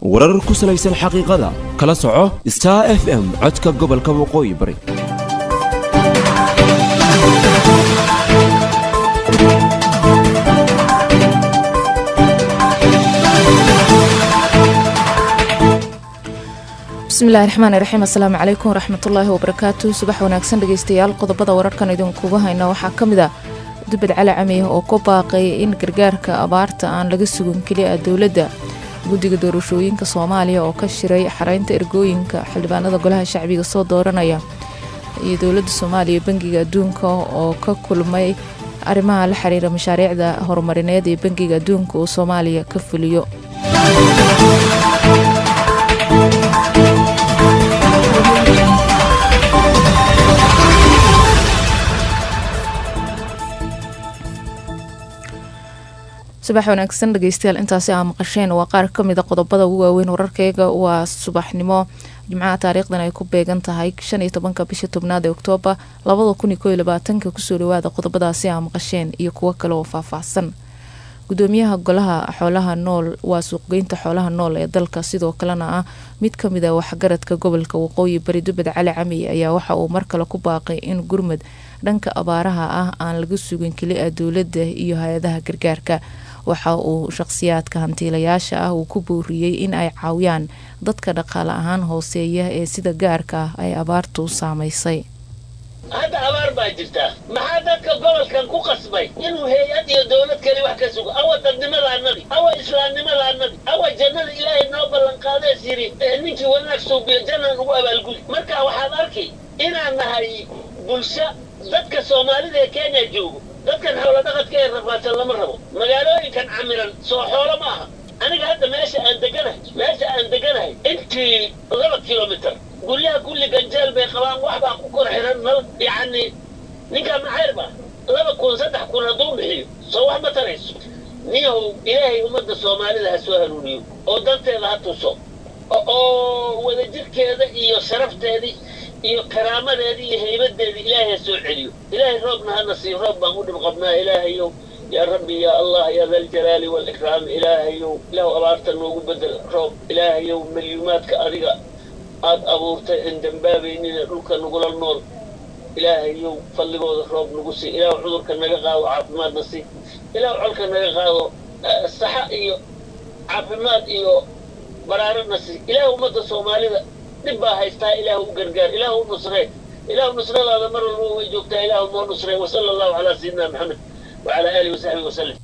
warar ku salaysan xaqiiqada kala soco star f m codka gobolka waqooyi bari bismillahi raxmaani raxiim assalaamu calaykum waraxmatullaahi wabarakaatu subax wanaagsan dhegeystayaal qodobada wararkan idinkuga hayna waxaa ka mid ah dubad cali camiya oo ku baaqay in gargaarka abaarta aan laga sugin keliya dowladda guddiga doorashooyinka soomaaliya oo ka shiray xareynta ergooyinka xildhibaanada golaha shacbiga soo dooranaya iyo dowladda soomaaliya bangiga adduunka oo ka kulmay arrimaha la xiriira mashaariicda horumarineed ee bangiga adduunka uu soomaaliya ka fuliyo subax wanaagsan dhegeystayaal intaasi aa maqasheen waa qaar kamid a qodobada ugu waaweyn wararkeyga waa subaxnimo jimcaha taariikhdan ay ku beegan tahay shan iyo tobanka bisha tobnaad ee oktoobar labada kun iyo koo iyo labaatanka kusoo dhawaada qodobadaasi aa maqasheen iyo kuwo kale oo faahfaahsan gudoomiyaha golaha xoolaha nool waa suuqgeynta xoolaha nool ee dalka sidoo kalena ah mid kamid a waxgaradka gobolka waqooyi bari dubad cali camiy ayaa waxa uu mar kale ku baaqay in gurmud dhanka abaaraha ah aan laga sugin keli-a dowladda iyo hay-adaha gargaarka waxa uu shaqhsiyaadka hantiilayaasha ah uu ku booriyey in ay caawiyaan dadka dhaqaale ahaan hooseeya ee sida gaarka ah ay abaartu saameysay hadda abaar baa jirtaa maxaa dadka gobolkan ku qasbay inuu hay-ad iyo dowlad kale wax ka sugo awa dadnimadaanadi awa islaamnimadaanadi awa jannada ilaahay noo ballanqaadees yidhi ninkii wanaag suubiyo jannan ugu abaalgudi marka waxaad arkay inaan nahay bulsho dadka soomaalida ee kenya joogo dadkan xoolo dhaqadka ee rafaadsan lama rabo magaalooyinkan camiran soo xoolo ma aha aniga hadda meesha aan deganahay meesha aan deganahay intii laba kilomitir guryaha kulli ganjeel bay qabaan wax baa ku kor xiran nal yacni ninkaa maxayr ba laba kun saddex kun hadduu bixiyo soo wax ma tarayso niyahow ilaahay ummadda soomaalida ha soo hanuuniyo oo danteeda ha tuso oo wadajirkeeda iyo sharafteedii iyo karaamadeedii iyo haybadeedii ilaahay ha soo celiyo ilaahay roobna hana siiyo roob baan u dhib qabnaa ilaahayow yaa rabbi yaa allah yaa daljalaali waalikraam ilaahayow ilaahu abaarta noogu bedel roob ilaahayow milyuumaadka adiga aad abuurtay in dambaabaynina dhulka nagula nool ilaahayow fadligooda roob nagu sii ilaahu cudurka naga qaado caafimaadna sii ilaahu colka naga qaado saxa iyo caafimaad iyo baraarana sii ilaahu ummadda soomaalida dhib baa haystaa ilaahu u gargaar ilaahu u nusree ilaahu nusradaada mar walba way joogtaa ilaahu noo nusree wasala allahu calaa sayidina maxamed wacalaa aalihi wasaxbihi wasalam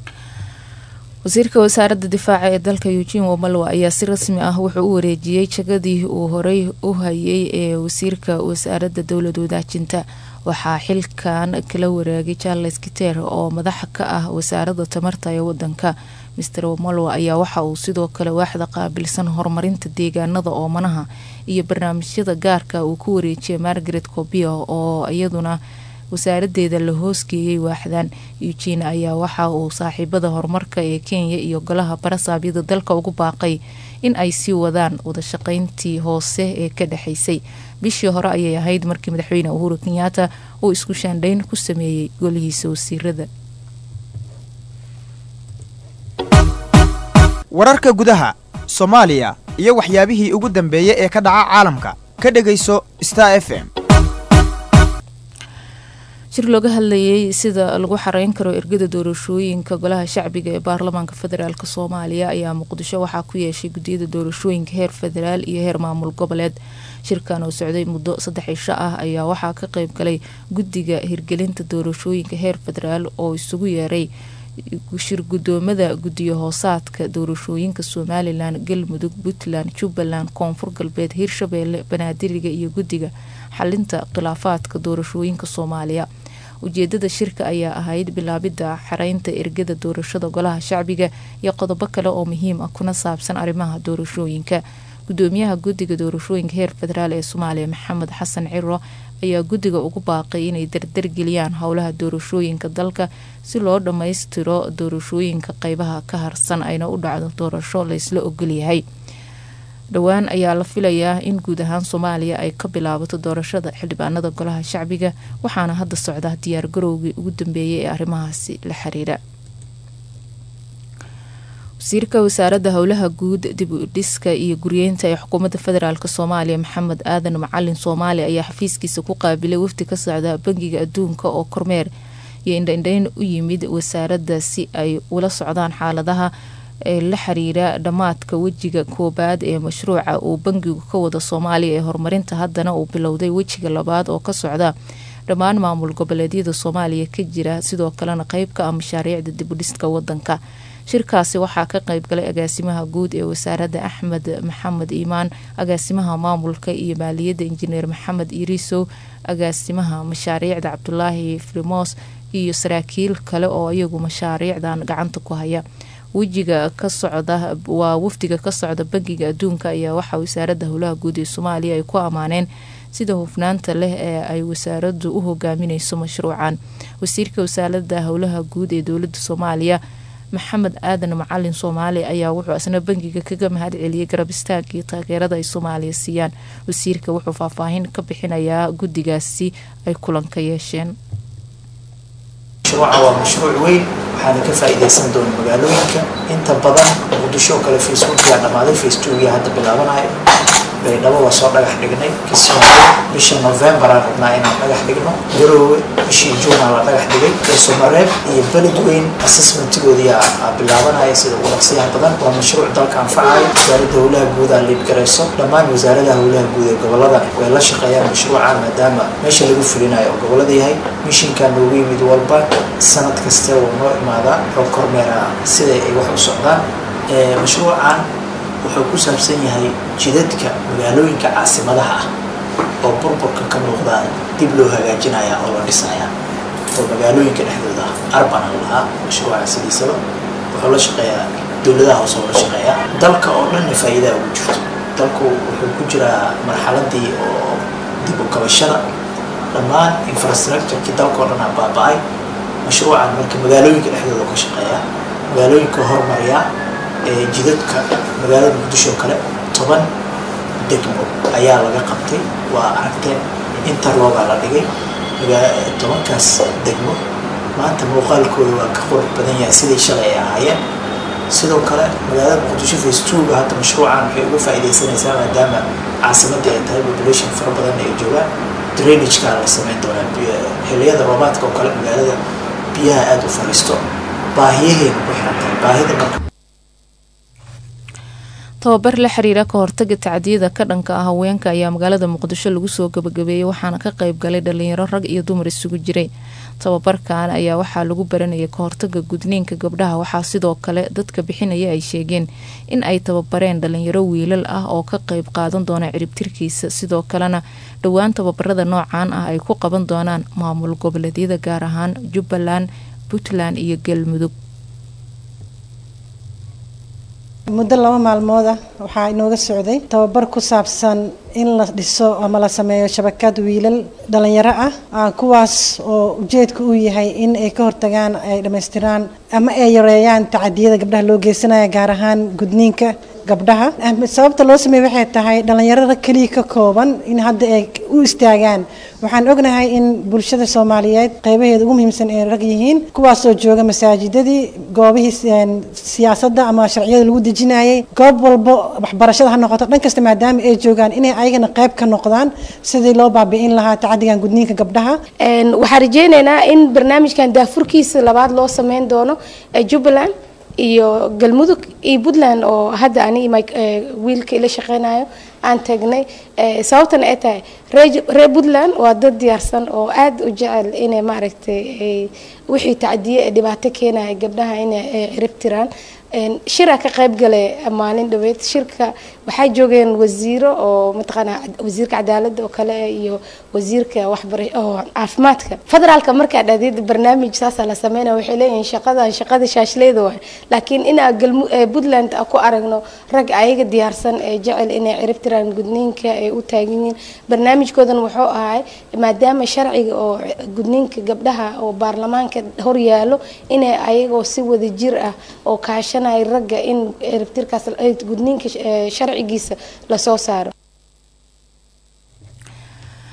wasiirka wasaaradda difaaca ee dalka eugin wamalwa ayaa si rasmi ah wuxuu u wareejiyey jagadii uu horey u hayay ee wasiirka wasaaradda dowlad wadaajinta waxaa xilkan kala wareegay charles kiter oo madaxa ka ah wasaaradda tamarta ee wadanka mister wamalwa ayaa waxa uu sidoo kale waaxda qaabilsan horumarinta deegaanada oomanaha iyo barnaamijyada gaarka uu ku wareejiyay margaret cobia oo iyaduna wasaaradeeda la hoosgeeyay waaxdan eugin ayaa waxa uu saaxiibada horumarka ee kenya iyo golaha barasaabyada dalka ugu baaqay in ay sii wadaan wadashaqeyntii hoose ee ka dhexeysay bishii hore ayay ahayd markii madaxweyne uhuru kenyaata uu isku shaandhayn ku sameeyey golihiisa wasiirada wararka gudaha soomaaliya iyo waxyaabihii ugu dambeeyey ee ka dhaca caalamka ka dhegayso star f m shir looga hadlayay sida lagu xareyn karo ergada doorashooyinka golaha shacbiga ee baarlamaanka federaalk soomaaliya ayaa muqdisho waxaa ku yeeshay gudiyada doorashooyinka heer federaal iyo heer maamul goboleed shirkan oo socday muddo saddex isho ah ayaa waxaa ka qeyb galay guddiga hirgelinta doorashooyinka heer federaal oo isugu yeeray shir gudoomada guddiyo hoosaadka doorashooyinka somalilan galmudug puntland jubbaland koonfur galbeed hirshabeelle banaadiriga iyo guddiga xalinta khilaafaadka doorashooyinka soomaaliya ujeedada shirka ayaa ahayd bilaabidda xareynta ergada doorashada golaha shacbiga iyo qodobo kale oo muhiim ah kuna saabsan arrimaha doorashooyinka gudoomiyaha guddiga doorashooyinka heer federaal ee soomaaliya maxamed xasan ciro ayaa guddiga ugu baaqay inay dardargeliyaan howlaha doorashooyinka dalka si loo dhammaystiro doorashooyinka qeybaha ka harsan ayna u dhacdo doorasho laysla ogolyahay dhowaan ayaa la filayaa in guud ahaan soomaaliya ay ka bilaabato doorashada xildhibaanada golaha shacbiga waxaana hadda socda diyaar garowgii ugu dambeeyay ee arrimahaasi la xiriira wasiirka wasaaradda howlaha guud dib u dhiska iyo guryeynta ee xukuumadda federaalk soomaaliya maxamed aadan macalin soomaali ayaa xafiiskiisa ku qaabilay wafdi ka socda bangiga adduunka oo kormeer iyo indhaindhayn u yimid wasaaradda si ay ula socdaan xaaladaha ee la xiriira dhammaadka wejiga koobaad ee mashruuca uu bangigu ka wada soomaaliya ee horumarinta haddana uu bilowday wejiga labaad oo ka socda dhammaan maamul goboleedyada soomaaliya ka jira sidoo kalena qeyb ka ah mashaariicda dib u dhiska wadanka shirkaasi waxaa ka qeybgalay agaasimaha guud ee wasaaradda axmed maxamed iimaan agaasimaha maamulka iyo maaliyadda injineer maxamed irisow agaasimaha mashaariicda cabdulaahi frimos iyo saraakiil kale oo iyagu mashaariicdan gacanta ku haya wejiga ka socda waa wafdiga ka socda bangiga adduunka ayaa waxaa wasaaradda howlaha guud ee soomaaliya ay ku ammaaneen sida hufnaanta leh ee ay wasaaraddu u hogaamineyso mashruucan wasiirka wasaaradda howlaha guud ee dowladda soomaaliya maxamed aadan macalin soomaali ayaa wuxuu isna bangiga kaga mahad celiyey garab istaag iyo taageerada ay soomaaliya siiyaan wasiirka wuxuu faahfaahin ka bixinayaa guddigaasi ay kulanka yeesheen mashruuca waa mashruuc weyn waxaana ka faa'iidaysan doona magaalooyinka inta badan muqdisho oo kale facebookia dhammaaday facebookia hadda bilaabanayo baydhabo waa soo dhagax dhignay kismaayo bisha novembaraan rabnaa inaan dhagax dhigno garoowe bishii juunaa la dhagax dhigay eesomareeb iyo beled weyn assessmentigoodii aa bilaabanaya sida ugu dhaqsiyaha badan waa mashruuc dalka anfacayo wasaaradda howlaha guud aa liibgarayso dhammaan wasaaradaha howlaha guud ee gobolladan way la shaqeeyaan mashruuca maadaama meesha lagu fulinayo oo gobollada yahay mishinkaa noogu yimid walba sanad kaste wuu noo imaadaa oo kormeera sida ay wax u socdaan mashruucan wuxuu ku saabsan yahay jidadka magaalooyinka caasimadaha ah oo burburka ka muuqda dib loo hagaajinaya oo la dhisaya oo magaalooyinka dhexdooda ah arbana lahaa mashruuca sidiisaba wuxuu la shaqeeyaa dowladaha hoose oo la shaqeeyaa dalka oo dhanna faa'iidaa ugu jirto dalku wuxuu ku jiraa marxaladii oo dib u kabashada dhammaan infrastructurekii dalka oo dhan aa baaba-ay mashruucan marka magaalooyinka dhexdooda ka shaqeeya magaalooyinka hormariya ee jidadka magaalada muqdisho oo kale toban degmo ayaa laga qabtay waa aragteen interloogaa la dhigay tobankaas degmo maanta muuqaalkooda waa ka qurux badan yahay sidai shalay ay ahaayeen sidoo kale magaalada muqdisho facetuga hadda mashruucan waxay uga faa'iidaysanaysaa maadaama caasimadii ay tahay population fara badan ay joogaan drainagekaa la sameyn doonaa xilliyada roobaadka oo kale magaalada biyaha aada u fariisto baahiyaheena ku xiran tahay baahida marka tababar la xiriira ka hortaga tacdiyada ka dhanka ah haweenka ayaa magaalada muqdisho lagu soo gabagabeeyey waxaana ka qayb galay dhalinyaro rag iyo dumar isugu jiray tababarkan ayaa waxaa lagu baranayay ka hortaga gudniinka gabdhaha waxaa sidoo kale dadka bixinaya ay sheegeen in ay tababareen dhalinyaro wiilal ah oo ka qayb qaadan doona ciribtirkiisa sidoo kalena dhowaan tababarada noocan ah ay ku qaban doonaan maamul goboleedyada gaar ahaan jubbaland puntland iyo galmudug muddo laba maalmood ah waxaa inooga socday tababar ku saabsan in la dhiso ama la sameeyo shabakad wiilal dhalinyaro ah kuwaas oo ujeedka uu yahay in ay ka hortagaan ay dhammaystiraan ama ay yareeyaan tacadiyada gabdhaha loo geysanaya gaar ahaan gudniinka gabdhaha sababta loo sameeyey waxay tahay dhalinyarada keliya ka kooban in hadda ay u istaagaan waxaan ognahay in bulshada soomaaliyeed qeybaheeda ugu muhiimsan ay rag yihiin kuwaasoo jooga masaajidadii goobihii siyaasadda ama sharciyada lagu dejinayay goob walbo waxbarashada ha noqoto dhan kasta maadaama ay joogaan inay ayagana qeyb ka noqdaan sidii loo baabi'in lahaa tacadigan gudniinka gabdhaha waxaan rajeyneynaa in barnaamijkan daafurkiisa labaad loo sameyn doono jubbaland iyo galmudug iyo puntland oo hadda ani wiilka ila shaqeynayo aan tagnay sababtana ay tahay reer puntland waa dad diyaarsan oo aada u jecel inay maaragtay wixii tacdiye ee dhibaato keenaya gabdhaha inay cirib tiraan shiraa ka qayb galay maalin dhaweyd shirka waxaa joogeen wasiiro oo mataqaana wasiirka cadaaladda oo kale iyo wasiirka waxbara oo caafimaadka federaalka markaa dhahdeed barnaamij saasaa la sameynaya waxay leeyihiin shaqadan shaqada shaashleeda waay laakiin inaa galmu puntland ku aragno rag ayaga diyaarsan ee jecel inay cirib tiraan gudniinka ay u taagan yihiin barnaamijkoodan wuxuu ahay maadaama sharciga oo gudniinka gabdhaha oo baarlamaanka hor yaalo inay ayagoo si wada jir ah oo kaashan ragga in ciribtirkaas gudniinka sharcigiisa lasoo saaro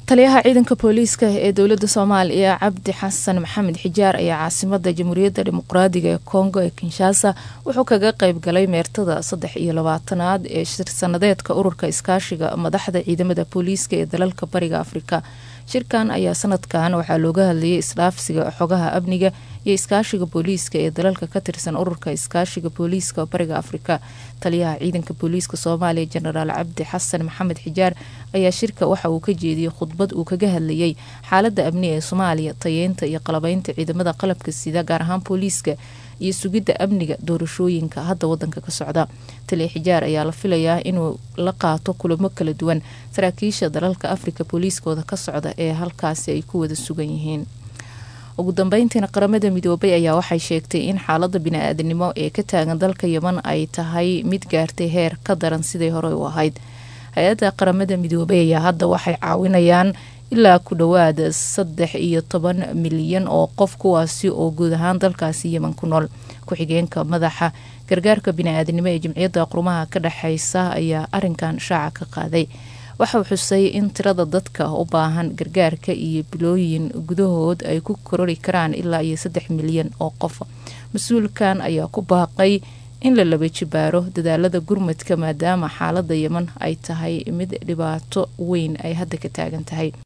taliyaha ciidanka booliiska ee dowladda soomaaliya cabdi xasan maxamed xijaar ayaa caasimada jamhuuriyadda dimuqraadiga ee kongo ee kinshasa wuxuu kaga qeyb galay meertada saddex iyo labaatanaad ee shir sanadeedka ururka iskaashiga madaxda ciidamada booliiska ee dalalka bariga afrika shirkan ayaa sanadkan waxaa looga hadlayay isdhaafsiga xogaha amniga iyo iskaashiga booliiska ee dalalka ka tirsan ururka iskaashiga booliiska bariga afrika taliyaha ciidanka booliiska soomaaliya jenaraal cabdi xasan maxamed xijaar ayaa shirka waxa uu ka jeediyey khudbad uu kaga hadlayay xaalada amni ee soomaaliya tayeynta iyo qalabeynta ciidamada qalabka sida gaar ahaan booliiska iyo sugidda amniga doorashooyinka hadda wadanka ka socda taliya xijaar ayaa la filayaa inuu la qaato kulamo kala duwan saraakiisha dalalka afrika booliiskooda ka socda ee halkaasi ay ku wada sugan yihiin ugu dambeyntiina qaramada midoobay ayaa waxay sheegtay in xaalada bini-aadanimo ee ka taagan dalka yeman ay tahay mid gaartay heer ka daran siday horey u ahayd hay-adda qaramada midoobay ayaa hadda waxay caawinayaan ilaa ku dhowaad saddex iyo toban milyan oo qof kuwaasi oo guud ahaan dalkaasi yeman ku nool ku-xigeenka madaxa gargaarka bini-aadanimo ee jimciyadda qurumaha ka dhexeysa ayaa arinkan shaaca ka qaaday waxauu xusay in tirada dadka u baahan gargaarka iyo bilooyin gudahood ay ku korori karaan ilaa iyo saddex milyan oo qof mas-uulkan ayaa ku baaqay in la laba jibaaro dadaalada gurmadka maadaama xaalada yeman ay tahay mid dhibaato weyn ay hadda ka taagan tahay